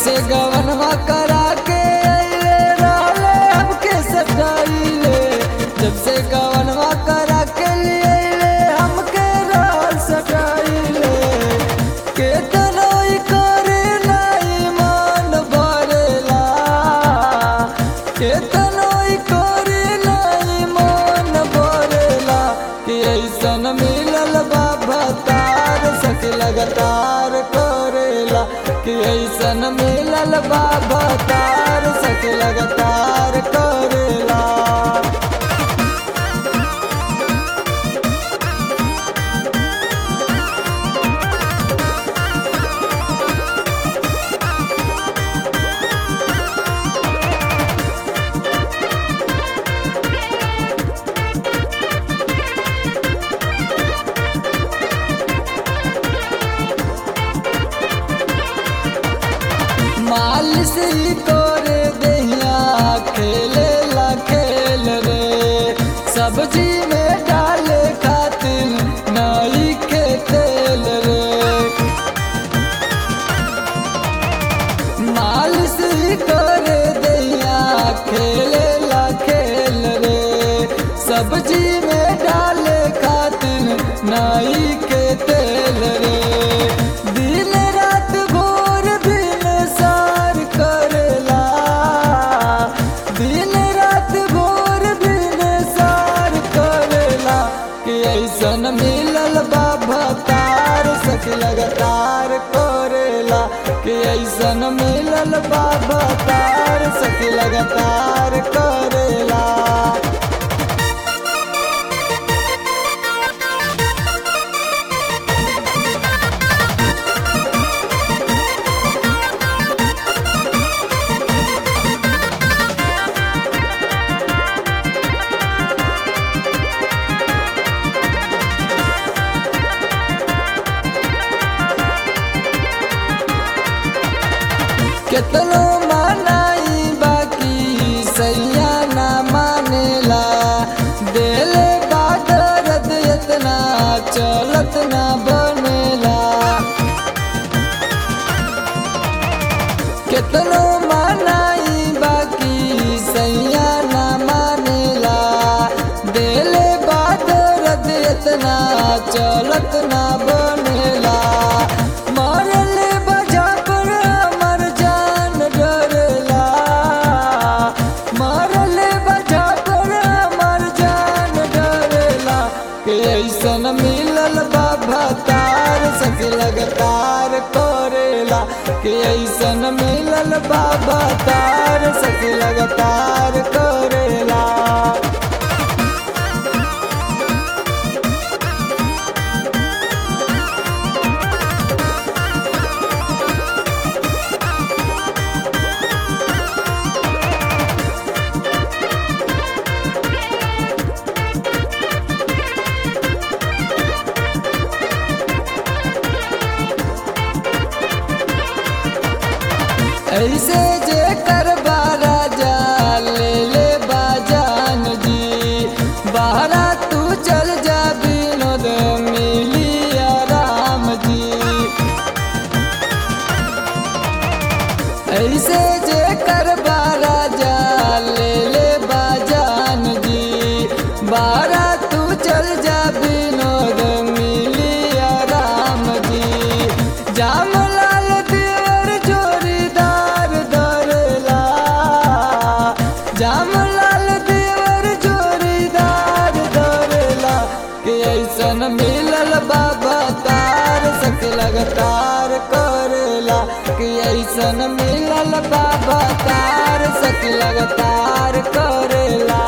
से गवनवा करा के अइले रहले हमके सताइले जब से गवनवा करा के लिए अइले हमके रहल सताइले केतनो ई करे नाई मन भरेला केतनो ई करे नाई मन भरेला कि ऐसन मिलल बा भतार सखी लगातार करेला कि ऐसन मिलल बा भतार सखी लगातार करेला मालिश ही करे दहिया खेले ला खेल रे सब्जी में डाले खातिर नाई के तेल रे मालिश ही करे दहिया खेले ला खेल रे सब्जी में डाले खातिर नाई के तेल रे दिन रात भोर दिन सार करेला दिन रात भोर दिन सार करेला कि ऐसन मिलल बा भतार सख लगातार करेला कि ऐसन मिलल बा भतार सख लगातार करेला केतनो मानाई बाकी सैया ना मानेला देले बादरद इतना चलत ना बनेला केतनो मानाई बाकी सैया ना मानेला देले बादरद इतना चलत ना बनेला मरले बजा पर हमर जान डरेला मरले बजा पर हमर जान डरेला कि ऐसन मिलल बा भतार सके लगातार करेला कि ऐसन मिलल बा भतार सके लगातार करेला ऐसे जे करबा राजा ले ले बाजान जी बाहरा तू चल जा विनोद मिली आराम जी ऐसे जे करबा राजा ले ले बाजान जी बाहरा तू चल जा विनोद मिली आराम जी जाम लाल देवर जोरीदार दरला जाम लाल देवर जोरीदार दरला कि ऐसन मिलल बाबा तार सक लगातार करेला कि ऐसन मिलल बाबा तार सक लगातार करेला